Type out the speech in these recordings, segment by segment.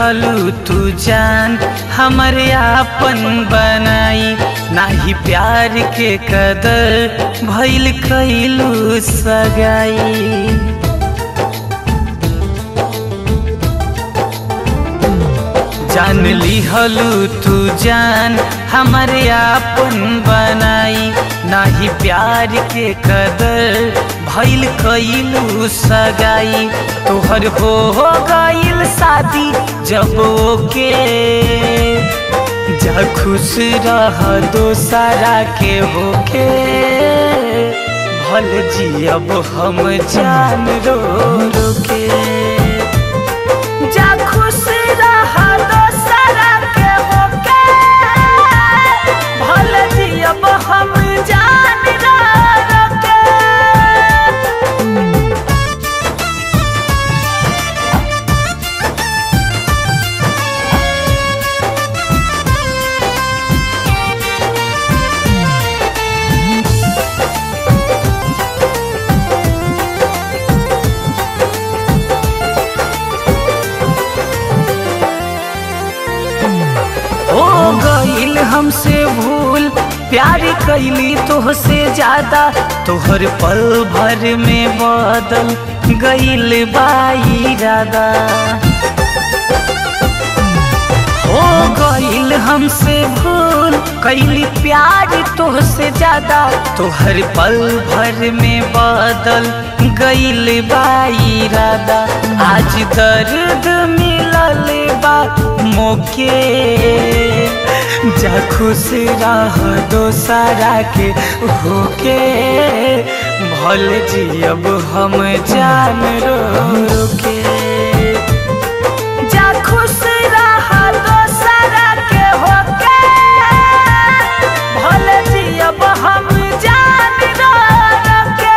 लिहलू तू जान हमरे आपन बनाई नाही प्यार के कदर भइल कैलू सगाई जान लिहलू तू जान हमरे आपन बनाई नाही प्यार के कदर भइल कैलू सगाई तोहर हो गइल शादी जब ओके जा खुश रह दोसरा के होके भल जियब हम जान रो रो के जा खुश रह दोसरा के होके भल जियब हम जान रो रो के हो गईल हमसे भूल प्यार कैली तोहसे ज्यादा तोहर पल भर में बदल गईल बाई इरादा हो गईल हमसे भूल कैली प्यार तोहसे ज्यादा तोहर पल भर में बदल गईल बाई इरादा आज दर्द मिलल बा मोके जा खुश रह दोसरा के होके भल जियब हम जान रो रो के जा खुश रह दोसरा के होके भल जियब हम जान रो रो के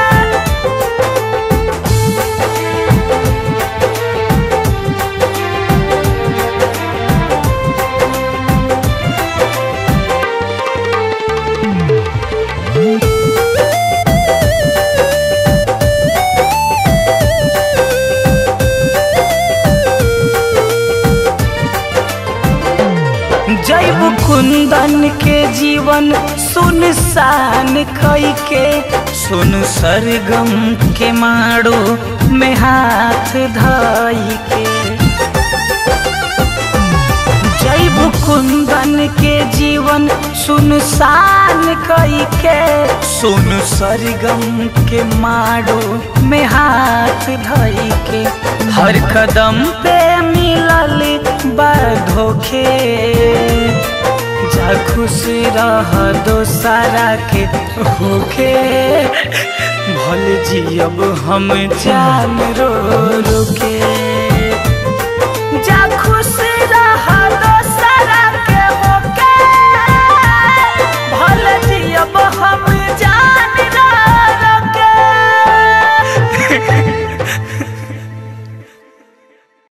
जैब कुंदन के जीवन सुनसान कई के सुन सरगम के माड़ो में हाथ धाई के जैब कुंदन के जीवन सुनसान कई के सुन सरगम के माड़ो में हाथ धई के हर कदम पे मिलल बा धोखे जा खुश रह दोसरा के होखे भल जियब हम जान रो रो के